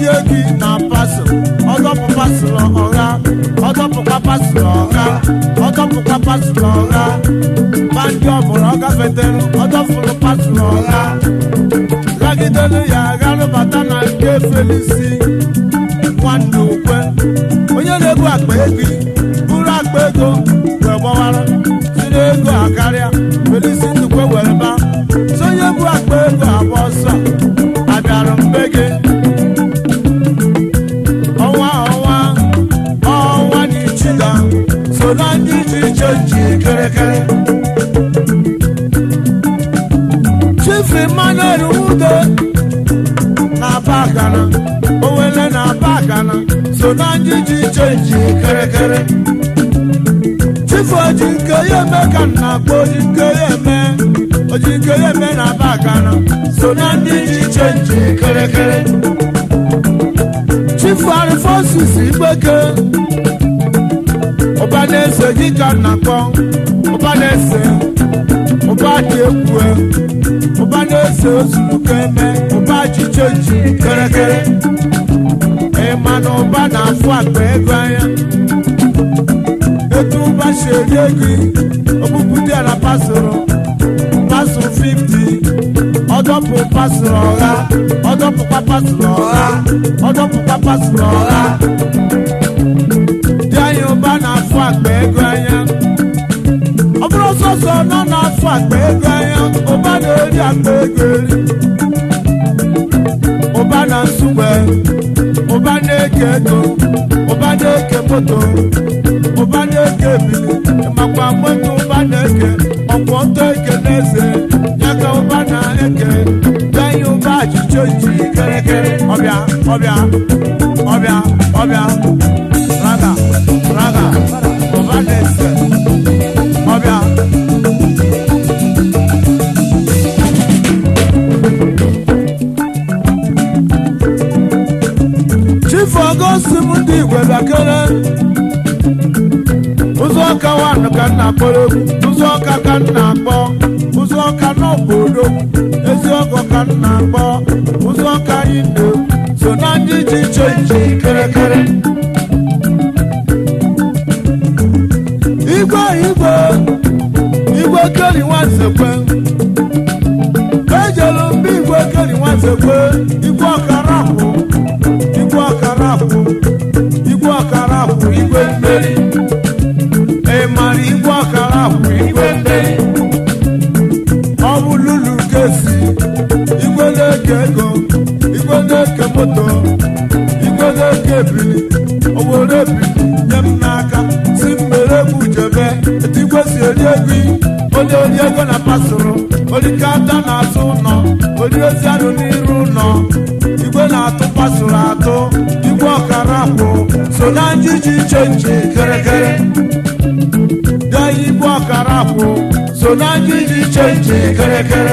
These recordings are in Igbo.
erie gị na pasụl ọdọpụ pasụl ọgha ọdọpụkwa pasụl ọgha ọdọpụkwa pasụl ọgha bandị ọbụla ọ gafetere ọdọfụrụ pasụl ọgha gagidelu ya gharụbata na nke felisi nwanne ukwe onye na-ebu akpa ego buru akpa ego wee gbawara si n'ego akarịa felisi ndukwe were ba si onye bu akpa ego agba ọsọ abịara mbe gị ọnwa ọnwa ọnwa dị ichida so na ndị iche iche ji kerekere chief emmanuel ude na-aba akana owele na-aba akana so na ndị iche iche ji kerekere chief oji nke ya eme ka m na-akpọ oji nke ya eme oji nke ya eme na-aba akana so na ndị iche iche ji kerekere chief arifosis igbeke ụba na-ese gị ka m na-akpọ ụba na-ese ụba dị egwu ụba na-ese ozuluko eme ụba chiche ji kerekere ịma na ụba na-afụ akpa ego anya etu ụba si eri ego ogbupụta ya na pasụrụ pasụrụ 50 ọdọpụ pasụrụ ọgha ọdọpụkwa pasụrụ ọgha ọdọpụkwa pasụrụ ọgha dị anya ụba na-afụ akpa ego anya ọ bụrụ sọsọ nọ na-afụ akpa ego anya ụba na-eri akpa ego eri ụba na nsugbe ụba na-eke ego ụba na-eke moto ụba na-eke ebili makwa moto ụba na-eke ọkwọ ntọ eke n'eze ya ka ụba na-eke danye ụba achịcha ji kerekere ọbịa ọbịa ọbịa ọbịa raga raga ụba na-ese ọbịa chief ọgọstim ndị igwe bakere ụzọ ọka wanụ ka nna kpọrọ egwu ụzọ ọka ka nna akpọ ụzọ ọka n'obodo ezi ọgọ ka nna akpọ ụzọ ọka anyị na so na ndị ji iche iche kerekere igwe igwe igwe keri nwansekwe ejelu mba igwe keri nwansekwe igwe ọkara kwụ igwe ọkara kwụ igwe ọkara kwụ igwe mmeri ị mara igwe ọkara kwụ igwe mmeri ọ bụ lulu kesi igwe na-eke ego igwe na-eke moto igwe na-eke ebili obodo ebili nye m n'aka si mmere egwu jebe etu igwe si eri ego onye ori ego na pasụrụ orikata na-azụ ụlọ ori ozi anụ n'iru ụlọ igwe na-atụ pasụrụ atụ igwe ọkara kwụ so na ndị ji iche nche kerekere dee igwe ọkara kwụ so na ndị ji iche nche kerekere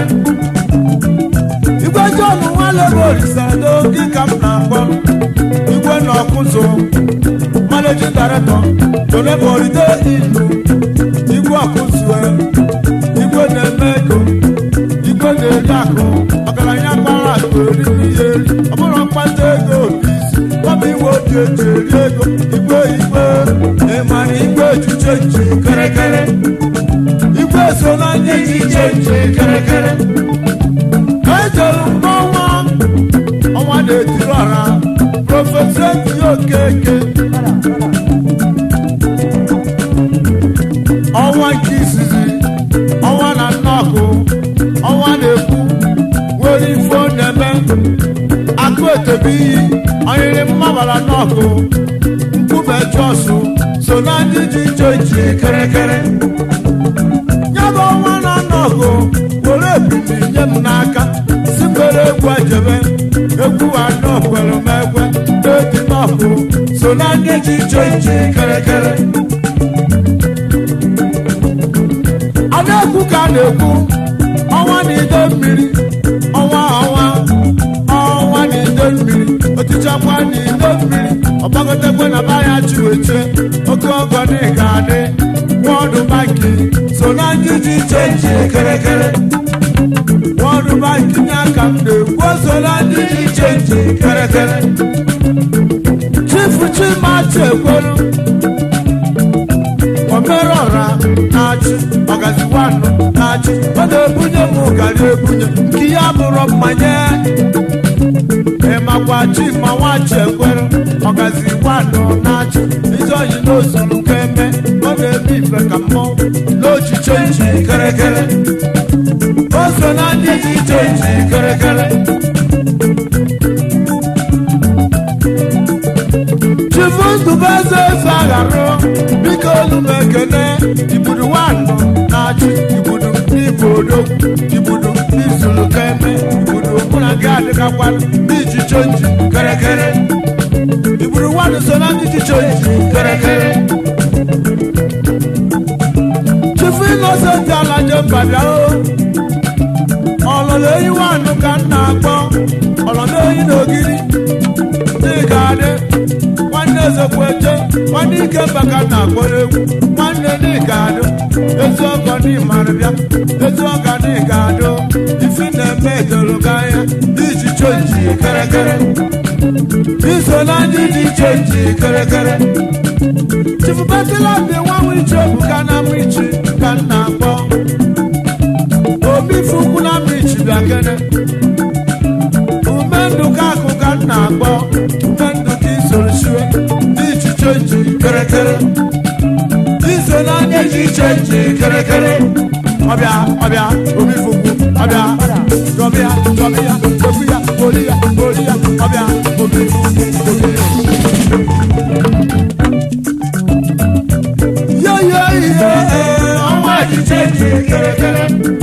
igwe john nwalebe orisado gị ka m na-akpọ igwe na ọkụzụ managing director tolebe oride ilu igwe ọkụzụ igwe na-eme ego igwe na-eri akụ ọgaranya gbara akụ eriri ya eri ọ bụrụ mkpata ego isi ọbụ iwe oji eji eri ego igwe igwe ịmara igwe echiche nchi kerekere igwe so na ndị echiche nchi kerekere ejere mgbanwa ọnwa na-etiri ọra prọfesọ eti okeke ọnwa nke izizi ọnwa na nnọkụ ọnwa na-ekwu nwere ife ọ na-eme akụ etebe iyi ọnyịrị mmabara n'ọkụ nkume jọsụ so na ndị ji iche iche kerekere ya bụ ọnwa na nnọkụ were ebili nye m n'aka si mere egwu ejebe egwu anọ kwere m ekwe na-eti n'ọkụ so na ndị ji iche iche kerekere a na-ekwu ka a na-ekwu ọnwa na ide mmiri ọnwa ọnwa ọnwa na ide mmiri otichakwa na ide mmiri ọgbagotekwe na baya chiweche oke ọgọ na ịga adị wọdụ banki so na ndị ji iche iche kerekere wọdụ banki nye aka m na-ekwu so na ndị ji iche iche kerekere chimachi ekwelu omerọra na-achị ọgaziwanụ na-achị ọ na-ebunye m ụgarị ebunye nke ya bụrụ mmanye ịmakwa chima nwachi ekwelu ọgaziwanụ na-achị ijeoyi n'ozuru ka eme ọ na-eme ife ka mmọnwụ n'ochiche nji kerekere o so na ndị ji iche nji kerekere chifu ndụbeze eze agharụ biko olu m ekene ibudu nwanụ na-achị ibudu n'ibu odogwu ibudu n'izulu keme ibudu mụ na gị adịgakwanụ n'iji chenji kerekere ibudu nwanụ so na ndị ji chenji kerekere chifu innocent alaje mbabịa o ọlọlọ eyi nwanụ ka m na-akpọ ọlọlọ eyi n'ogiri n'ịga adị nwanne ezekweche nwanne ike mbaka na-akpọrọ egwu nwanne n'ịga adụ ezi ọgọ n'ịmarị bịa ezi ọga n'ịga adụ ifi na-eme edoro gị anya iji chenji kerekere iso na ndị dị chenji kerekere chifubetila bi nwa nwichi obu ka na mwichi ka m na-akpọ obi fukwu na mwichi bịa kene ume ndụ ka akụ ka m na-akpọ ume ndụ ka isoro shiwe dị ichiche ji kerekere iso na ndị ji iche ji kerekere ọbịa ọbịa obi fukwu ọbịa dọbịa dọbịa okwu ya oli ya oli ya ọbịa obi fukwu obi ya yo yo ihe ọnwa echiche ji kerekere